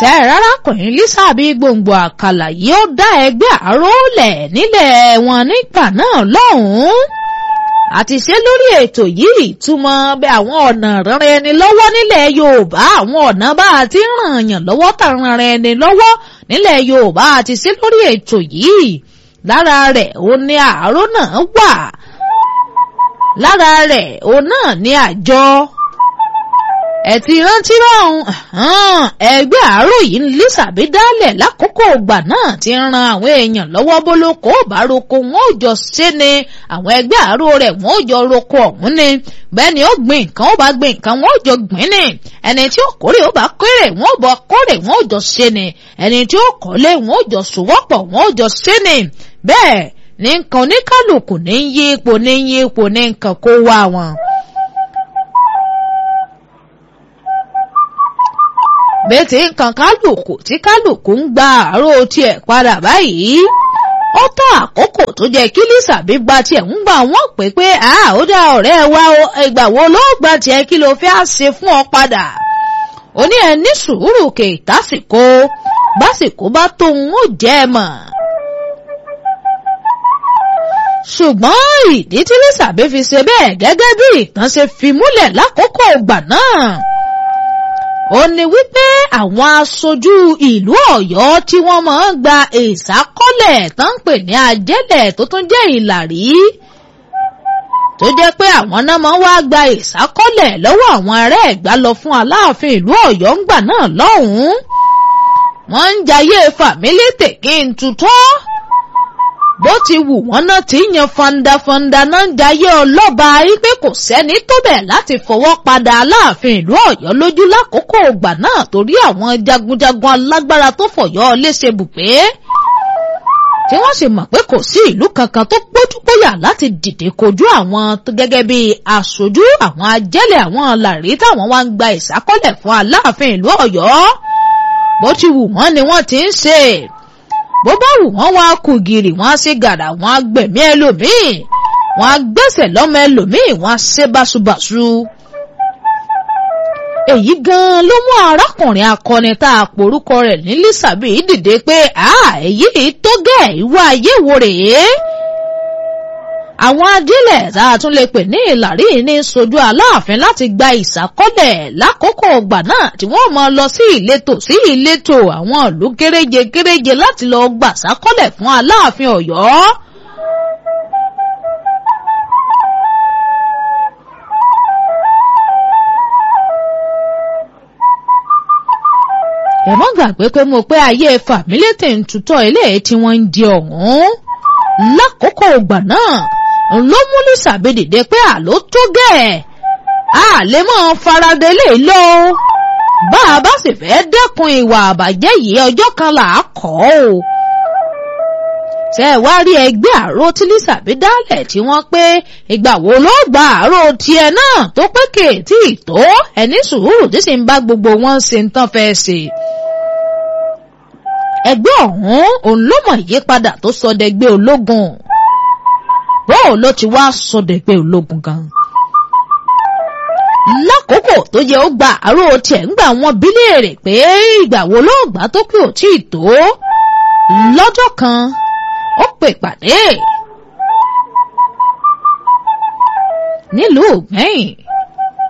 ṣe rárákùnrin Lísàbí gbòǹgbò àkàlà yìí ó dá ẹgbẹ́ àrólẹ̀ nílẹ̀ wọn nígbà náà lọ́hùn-ún àti ṣe lórí ètò yìí ìtumọ̀ bí àwọn ọ̀nà ràn ẹni lọ́wọ́ nílẹ̀ Yorùbá àwọn ọ̀nà bá a ti ràn yàn lọ́wọ́ tà ràn ẹni lọ́wọ́ nílẹ̀ Yorùbá àti ṣe lórí ètò yìí lára rẹ̀ ó ní àárò náà wà lára rẹ̀ ó náà ní àjọ ẹ ti rántí rọrùn ẹgbẹ́ àárò yìí ní Lísàbí dálẹ̀ lákòókò ìgbà náà ti ran àwọn èèyàn lọ́wọ́ bólókó bároko wọn ò jọ ṣe ni àwọn ẹgbẹ́ àárò rẹ̀ wọn ò jọ roko ọ̀hún ni bẹ́ẹ̀ ni ó gbìn nǹkan ó bá gbìn nǹkan wọn ò jọ gbìn ni ẹni tí ó kórè ó bá kórè wọn ò bọ kórè wọn ò jọ ṣe ni ẹni tí ó kọ́lé wọn ò jọ sòwọ́pọ̀ wọn ò jọ ṣe ni bẹ́ẹ̀ ní nǹkan oníkálukú ní yí ipò ní yí ipò ní nǹkan kó wá wọn. bẹ́ẹ̀tì nǹkan kálukú tí kálukú ń gba àárò tiẹ̀ padà báyìí ó tó àkókò tó jẹ́ kí Lísàbí gba tiẹ̀ ń gbà wọ́n pé pé ó dá ọ̀rẹ́ wa ìgbà wo ló gba tiẹ̀ kí ló fẹ́ ṣe fún ọ padà ó ní ẹ ní sùúrù kè tásìkò básìkò bá tóun ó jẹ́ ẹ mọ̀ ṣùgbọ́n ìdí tí Lísàbí fi ṣe bẹ́ẹ̀ gẹ́gẹ́ bí ìtàn ṣe fi múlẹ̀ lákòókò ìgbà náà ó ní wípé àwọn aṣojú ìlú Ọ̀yọ́ tí wọ́n máa ń gba ìsákọ́lẹ̀ tó ń pè ní ajẹ́lẹ̀ tó tún jẹ́ ìlàrí tó jẹ́ pé àwọn náà máa ń wá gba ìsákọ́lẹ̀ lọ́wọ́ àwọn ará Ẹ̀gbá lọ fún Aláàfin ìlú Ọ̀yọ́ ńgbà náà lọ́hùn-ún wọ́n ń jayé fàmílì tèkí ń tutọ́ bó ti wù wọ́n náà ti yan fandafanda náà ń jayé ọlọ́ba wípé kò sẹ́ni tó bẹ̀ láti fọwọ́ padà aláàfin ìlú ọ̀yọ́ lójú lákòókò ògbà náà torí àwọn jagunjagun alágbára tó fọ̀yọ́ léṣe bùgbé tí wọ́n sì mọ̀ pé kò sí ìlú kankan tó gbójúgbóyà láti dìde kojú àwọn gẹ́gẹ́ bí aṣojú àwọn ajẹ́lẹ̀ àwọn làrí táwọn wá ń gba ìsákọ́lẹ̀ fún aláàfin ìlú ọ̀yọ́ bó ti wù wọ́n ni wọ́n ti ń ṣe bó bá wù wọ́n wá kù gìrì wọ́n á ṣe gàrà wọ́n á gbẹ̀mí ẹlòmíì wọ́n á gbẹ̀sẹ̀ lọ́mọ ẹlòmíì wọ́n á ṣe báṣubàṣu. èyí gan-an ló mú arákùnrin akọni tá a porúkọ rẹ̀ ní Lísàbí dìde pé èyí tó gẹ̀ ìwà ayé wo rèé. àwọn ajílẹ̀ tá a tún lè pè ní ìlàrí ní sojú aláàfin láti gba ìsákọ́lẹ̀ lákòókò ọgbà náà tí wọ́n máa lọ sí ìletò sí ìletò àwọn ìlú kéréje kéréje láti lọ gbà sákọ́lẹ̀ fún aláàfin ọ̀yọ́. ẹ mọ́ gbàgbé pé mo pé ayé fàmílétè ń tutọ́ ilé tí wọ́n ń di ọ̀hún lákòókò ọgbà náà ló mú Lísàbí dìde pé àló tó gẹ̀ a lè mọ́ faradé lè lọ bá a bá sì fẹ́ dẹ́kun ìwà àbàjẹ́ yìí ọjọ́ kan là á kọ́ ọ́ ṣe ẹ wá rí ẹgbẹ́ àrò tí Lísàbí dálẹ̀ tí wọ́n pé ìgbà wo ló gba àrò tiẹ̀ náà tó pé kèétí tó ẹni sùúrù tí sì ń bá gbogbo wọn ṣe ń tán fẹ́ ṣe ẹgbẹ́ ọ̀hún òun ló mọ̀ ìyípadà tó sọdẹgbẹ́ ológun bóò ló ti wá sọdẹgbẹ́ ológun gan. lákòókò tó yẹ ó gba àárò tiẹ̀ ń gbà wọ́n bí léèrè pé ìgbà wo ló gbà tó pé ò tí ì tó lọ́jọ́ kan ó pè pàdé nílùú gbẹ̀yìn